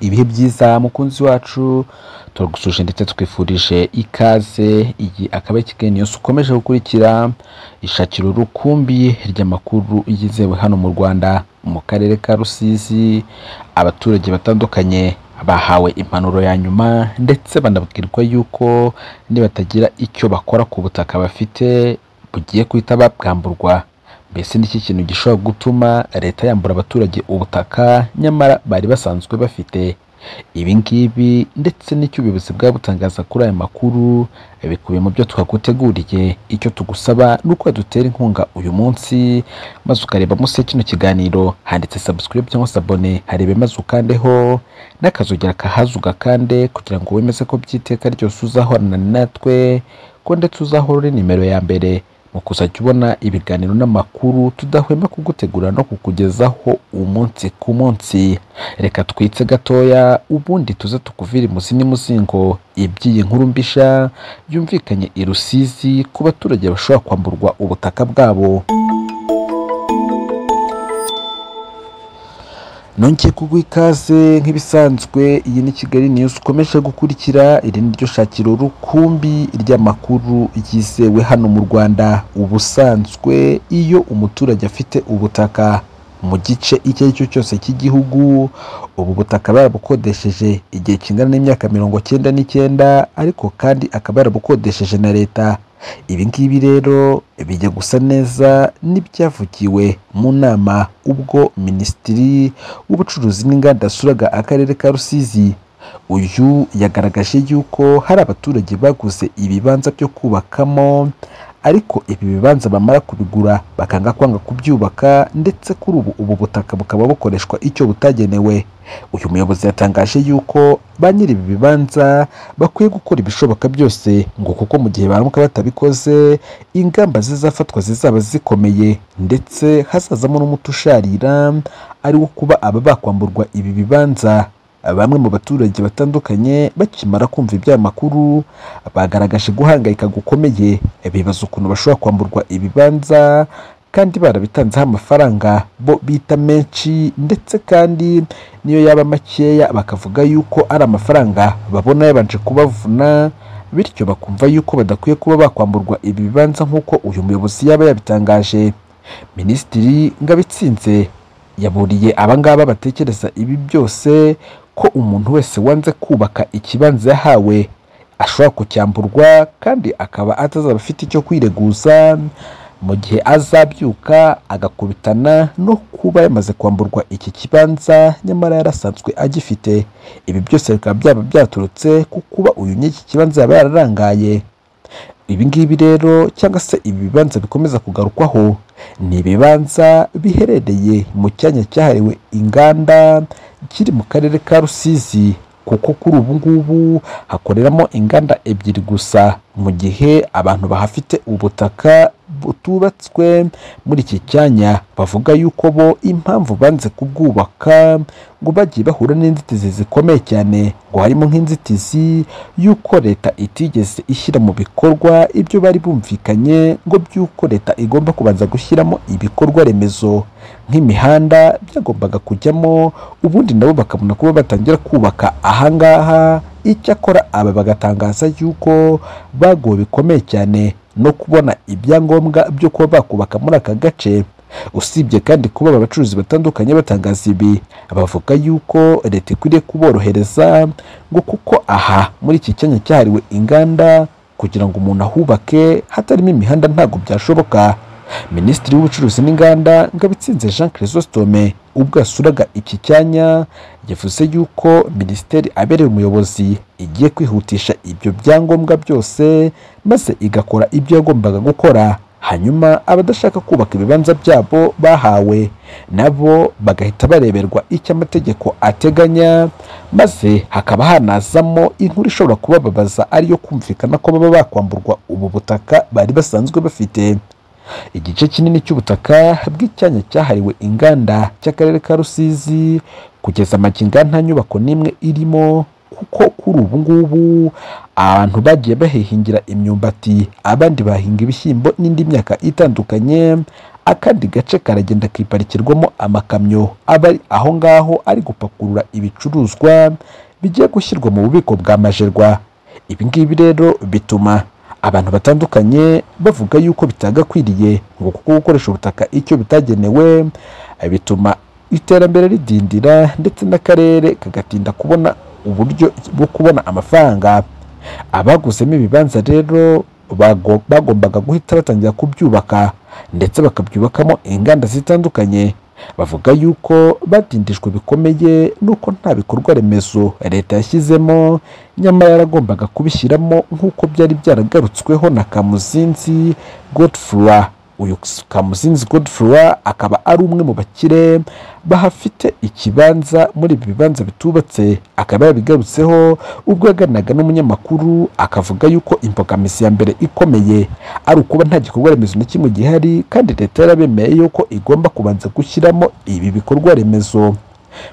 ibihe byiza mukunzi wacu turagusuje ndetse twifurije ikaze iyi akaba ari Kigali News ukomeje gukurikira ishakira urukumbi ry'amakuru yizewe hano mu Rwanda mu karere ka Rusizi abaturage batandukanye bahawe impanuro ya nyuma ndetse banabwirwa yuko nibatagira icyo bakora ku butaka bafite bugiye guhita babwamburwa mbese ni iki kintu gishobora gutuma leta yambura abaturage ubutaka nyamara bari basanzwe bafite ibi ngibi ndetse n'icyo ubuyobozi bwa butangaza kuri aya makuru bikubiye mu byo twaguteguriye icyo tugusaba ni uko dutera inkunga uyu munsi maze ukareba munsi ya kino kiganiro handitse subscribe cyangwa se abone harebe maze ukandeho n'akazogera kahazi ugakande kugira ngo wemeze ko by'iteka ryose uzahorana natwe ko ndetse uzahora uri nimero ya mbere mu kuzajya ubona ibiganiro n'amakuru tudahwema kugutegura no kukugezaho umunsi ku munsi reka twitse gatoya ubundi tuze tukuvire imuzi n'imuzingo iby'iyi nkuru mbisha yumvikanye i Rusizi ku baturage bashobora kwamburwa ubutaka bwabo nongeye kuguha ikaze nk'ibisanzwe iyi ni kigali news ukomeje gukurikira iri ni ryo shakiro rukumbi ry'amakuru yizewe hano mu rwanda ubusanzwe iyo umuturage afite ubutaka mu gice icyo ari cyo cyose cy'igihugu ubu butaka yarabukodesheje igihe kingana n'imyaka mirongo cyenda n'icyenda ariko kandi akaba yarabukodesheje na leta ibi ngibi rero bijya gusa neza n'ibyavugiwe mu nama ubwo minisitiri w'ubucuruzi n'inganda yasuraga akarere ka rusizi uyu yagaragaje yuko hari abaturage baguze ibibanza byo kubakamo ariko ibi bibanza bamara kubigura bakanga kwanga kubyubaka ndetse kuri ubu ubu butaka bukaba bukoreshwa icyo butagenewe uyu muyobozi yatangaje yuko ba nyiri ibi bibanza bakwiye gukora ibishoboka byose ngo kuko mu gihe baramuka batabikoze ingamba zizafatwa zizaba zikomeye ndetse hazazamo n'umuti usharira ari wo kuba aba bakwamburwa ibi bibanza bamwe mu baturage batandukanye bakimara kumva iby'aya makuru bagaragaje guhangayika gukomeye bibaza ukuntu bashobora kwamburwa ibibanza kandi barabitanzeho amafaranga bo bita menshi ndetse kandi niyo yaba makeya bakavuga yuko ari amafaranga babona yabanje kubavuna bityo bakumva yuko badakwiye kuba bakwamburwa ibi bibanza nk'uko uyu muyobozi yaba yabitangaje minisitiri ngabitsinze yaburiye abangaba batekereza ibi byose ko umuntu wese wanze kubaka ikibanza yahawe ashobora kucyamburwa kandi akaba atazaba afite icyo kwireguza mu gihe azabyuka agakubitana no kuba yamaze kwamburwa iki kibanza nyamara yarasanzwe agifite ibi byose bikaba byaba byaturutse ku kuba uyu ny'iki kibanza yaba yararangaye ibi ngibi rero cyangwa se ibi bibanza bikomeza kugarukwaho ni ibibanza biherereye mu cyanya cyahariwe inganda kiri mu karere ka rusizi kuko kuri ubu ngubu hakoreramo inganda ebyiri gusa mu gihe abantu bahafite ubutaka butubatswe muri iki cyanya bavuga yuko bo impamvu banze kubwubaka ngo bagiye bahura n'inzitizi zikomeye cyane ngo harimo nk'inzitizi y'uko leta itigeze ishyira mu bikorwa ibyo bari bumvikanye ngo by'uko leta igomba kubanza gushyiramo ibikorwa remezo nk'imihanda byagombaga kujyamo ubundi nabo bakabona kuba batangira kubaka ahangaha icyakora aba bagatangaza yuko baguwe bikomeye cyane no kubona ibyangombwa byo kuba bakubaka muri aka gace usibye kandi kuba aba bacuruzi batandukanye batangaza ibi bavuga yuko leta ikwiriye kuborohereza ngo kuko aha muri iki cyanya cyahariwe inganda kugira ngo umuntu ahubake hatarimo imihanda ntabwo byashoboka minisitiri w'ubucuruzi n'inganda ngabitsinze jean chrysostome ubwo yasuraga iki cyanya yavuze yuko minisiteri abereye umuyobozi igiye kwihutisha ibyo byangombwa byose maze igakora ibyo yagombaga gukora hanyuma abadashaka kubaka ibibanza byabo bahawe nabo bagahita bareberwa icyo amategeko ateganya maze hakaba hanazamo inkuru ishobora kubababaza ariyo kumvikana ko baba bakwamburwa ubu butaka bari basanzwe bafite igice kinini cy'ubutaka bw'icyanya cyahariwe inganda cy'akarere ka rusizi kugeza amaginga nta nyubako n'imwe irimo kuko kuri ubu ngubu abantu bagiye bahihingira imyumbati abandi bahinga ibishyimbo n'indi myaka itandukanye akandi gace karagenda kiparikirwamo amakamyo aba ari aho ngaho ari gupakurura ibicuruzwa bigiye gushyirwa mu bubiko bwa majerwa ibi ngibi rero bituma abantu batandukanye bavuga yuko bitagakwiriye ngo kuko gukoresha ubutaka icyo bitagenewe bituma iterambere ridindira ndetse n'akarere kagatinda kubona uburyo bwo kubona amafaranga abaguzemo ibibanza rero bago- bagombaga guhita batangira kubyubaka ndetse bakabyubakamo inganda zitandukanye bavuga yuko batindijwe bikomeye n'uko nta bikorwa remezo leta yashyizemo nyamara yaragombaga kubishyiramo nk'uko byari byaragarutsweho na kamuzinzi godfroy uyu kamuzinzi godfroy akaba ari umwe mu bakire bahafite ikibanza muri ibi bibanza bitubatse akaba yabigarutseho ubwo yaganiraga n'umunyamakuru akavuga yuko imbogamizi ya mbere ikomeye ari ukuba nta gikorwa remezo na kimwe gihari kandi leta yarabemeye yuko igomba kubanza gushyiramo ibi bikorwa remezo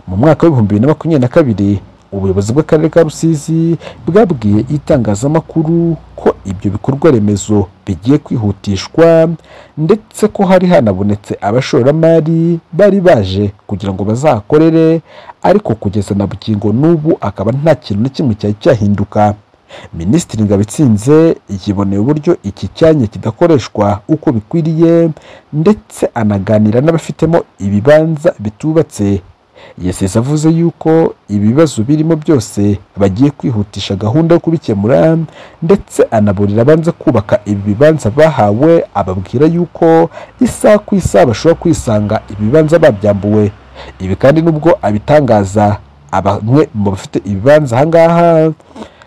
mu mwaka w'ibihumbi bibiri na makumyabiri na kabiri ubuyobozi bw'akarere ka rusizi bwabwiye itangazamakuru ko ibyo bikorwa remezo bigiye kwihutishwa ndetse ko hari hanabonetse abashoramari bari baje kugira ngo bazakorere ariko kugeza na bugingo n'ubu akaba nta kintu na kimwe cyari cyahinduka minisitiri ngabitsinze yiboneye uburyo iki cyanya kidakoreshwa uko bikwiriye ndetse anaganira n'abafitemo ibibanza bitubatse yesesi avuze yuko ibibazo birimo byose bagiye kwihutisha gahunda yo kubikemura ndetse anaburira abanza kubaka ibi bibanza bahawe ababwira yuko isaha ku isaha bashobora kwisanga ibibanza babyambuwe ibi kandi nubwo abitangaza bamwe mu bafite ibibanza aha ngaha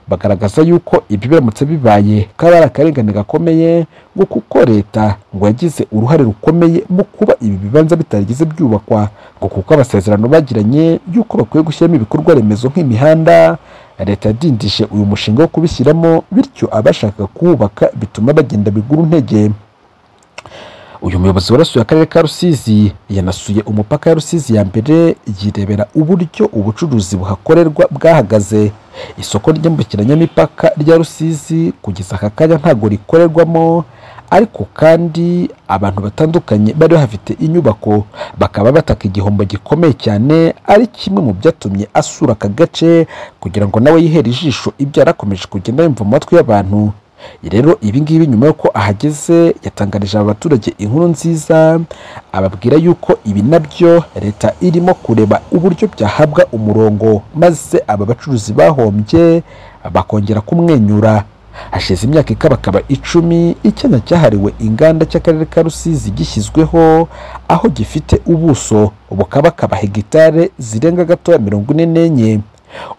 bagaragaza yuko ibyo biramutse bibaye ko ari akarengane gakomeye ngo kuko leta ngo yagize uruhare rukomeye mu kuba ibi bibanza bitarigeze byubakwa ngo kuko amasezerano bagiranye y'uko bakwiye gushyiramo ibikorwa remezo nk'imihanda leta yadindije uyu mushinga wo kubishyiramo bityo abashaka kuwubaka bituma bagenda bigura intege uyu muyobozi warasuye akarere ka rusizi yanasuye umupaka ya rusizi ya mbere yirebera uburyo ubucuruzi buhakorerwa bwahagaze isoko ryambukiranyamipaka rya rusizi kugeza aka kanya ntabwo rikorerwamo ariko kandi abantu batandukanye bari bafite inyubako bakaba bataka igihombo gikomeye cyane ari kimwe mu byatumye asura aka gace kugira ngo nawe yihere ijisho ibyo yari akomeje kugenda yumva mu matwi y'abantu rero ibi ngibi nyuma y'uko ahageze yatangarije aba baturage inkuru nziza ababwira yuko ibi nabyo leta irimo kureba uburyo byahabwa umurongo maze aba bacuruzi bahombye bakongera kumwenyura hashize imyaka ikabakaba icumi icyanya cyahariwe inganda cy'akarere ka rusizi gishyizweho aho gifite ubuso bukabakaba hegitare zirenga gatoya mirongo ine n'enye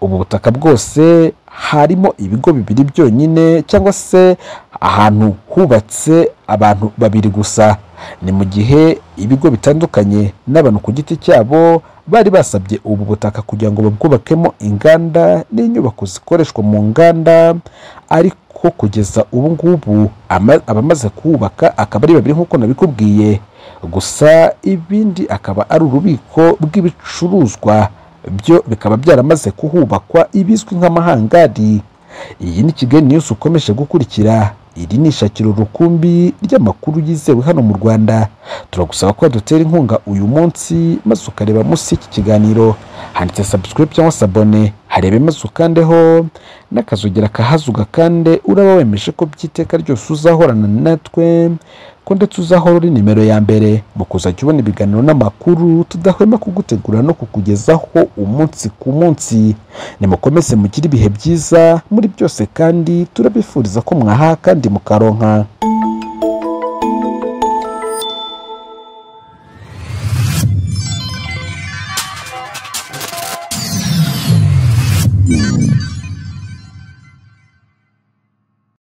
ubu butaka bwose harimo ibigo bibiri byonyine cyangwa se ahantu hubatse abantu babiri gusa ni mu gihe ibigo bitandukanye n'abantu ku giti cyabo bari basabye ubu butaka kugira ngo babwubakemo inganda n'inyubako zikoreshwa mu nganda ariko kugeza ubu ngubu ama- abamaze kuhubaka akaba ari babiri nk'uko nabikubwiye gusa ibindi akaba ari ububiko bw'ibicuruzwa byo bikaba byaramaze kuhubakwa ibizwi nk'amahangari iyi ni kigali news ukomeje gukurikira iri ni ishakiro rukumbi ry'amakuru yizewe hano mu rwanda turagusaba ko dutera inkunga uyu munsi maze ukareba munsi y'iki kiganiro handitse subscribe cyangwa se abone harebe maze ukandeho n'akazogera kahaze ugakande uraba wemeje ko by'iteka ryose uzahorana natwe ko ndetse uzahora uri nimero ya mbere mu kuzajya ubona ibiganiro n'amakuru tudahwema kugutegura no kukugezaho umunsi ku munsi nimukomeze mugire ibihe byiza muri byose kandi turabifuriza ko mwaha kandi mukaronka